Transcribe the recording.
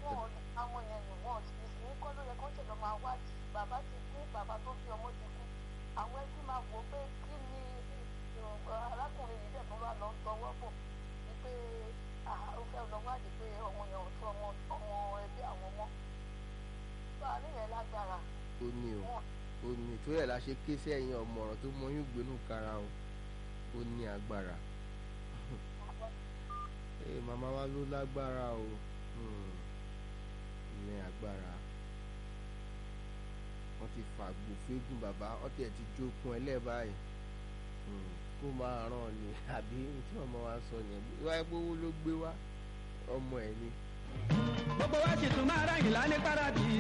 wọn àwọn yẹn ni wọn ìsìn kọ́ ló yẹ kó ṣẹlẹ̀ máa wádìí bàbá ti kú bàbá tó bí ọmọ ti kú àwọn ẹbí máa wò ó pé kí ni arákùnrin yìí dẹ̀ tó wà lọ tọwọ́ bọ̀ ni pé ó fẹ́ lọ wádìí pé ọmọ yẹn ò tó ọmọ ọmọ ẹbí àwọn ọmọ tó àníyàn lágbára. ó ní o ó ní tó yẹ la ṣe ké sẹ́yìn ọmọràn tó mọyún gbénú kara o ó ní agbára ee màmá wa ló lágbára o ní agbára wọ́n ti fàgbò fégún bàbá wọ́n tiẹ̀ ti jókun ẹlẹ́bàáyì kó máa ràn ní àbí tí ọmọ wa sọ yẹn wáyé pé owó ló gbé wá ọmọ ẹ̀ ni. gbogbo wa sì tún máa ráyìn lálẹ́ paradì